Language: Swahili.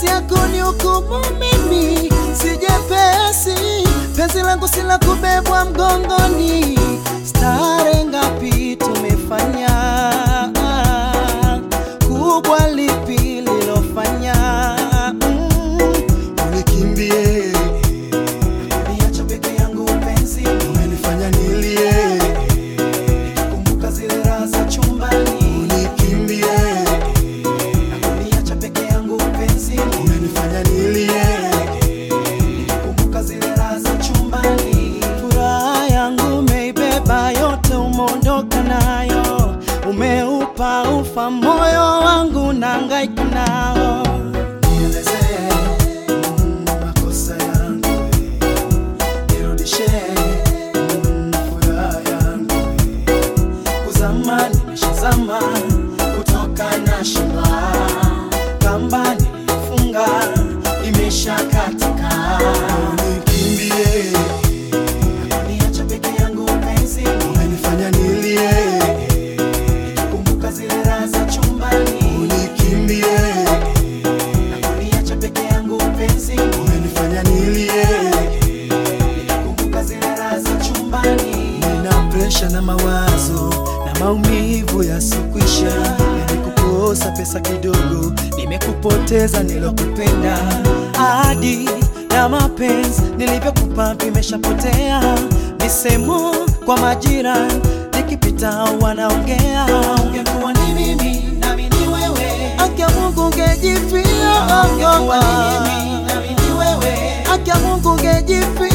kesi yako ni hukumu, mimi si jepesi. Penzi langu si la kubebwa mgongoni. Stare ngapi tumefanya, kubwa lipi lilofanya mm. Unikimbie, Niacha peke yangu mpenzi, umenifanya nilie. kumbuka zile raha za chumbani. Unikimbie, Niacha peke yangu mpenzi, umenifanya nilie. kumbuka zile raha za chumbani. Furaha yangu umeibeba yote, umeondoka nayo, umeupa ufa moyo wangu, nahangaika nao. Nielezee mm, makosa yangu, nirudishe mm, furaha yangu kuzama nimeshazama kutoka na shima kamba nilifunga imesha katika Unikimbie, niacha peke yangu mpenzi umenifanya nilie. kumbuka zile raha za chumbani Unikimbie, niacha peke yangu mpenzi umenifanya nilie. kumbuka zile raha za chumbani Nina presha na mawazo na maumivu yasokwisha, nimekukosa pesa kidogo, nimekupoteza nilokupenda. ahadi na mapenzi nilivyokupa vimeshapotea, misemo kwa majira nikipita wanaongea, ungekuwa ni mimi nami ni wewe, haki ya Mungu ungejifia, ungekuwa ni mimi nami ni wewe, haki ya Mungu ungejifia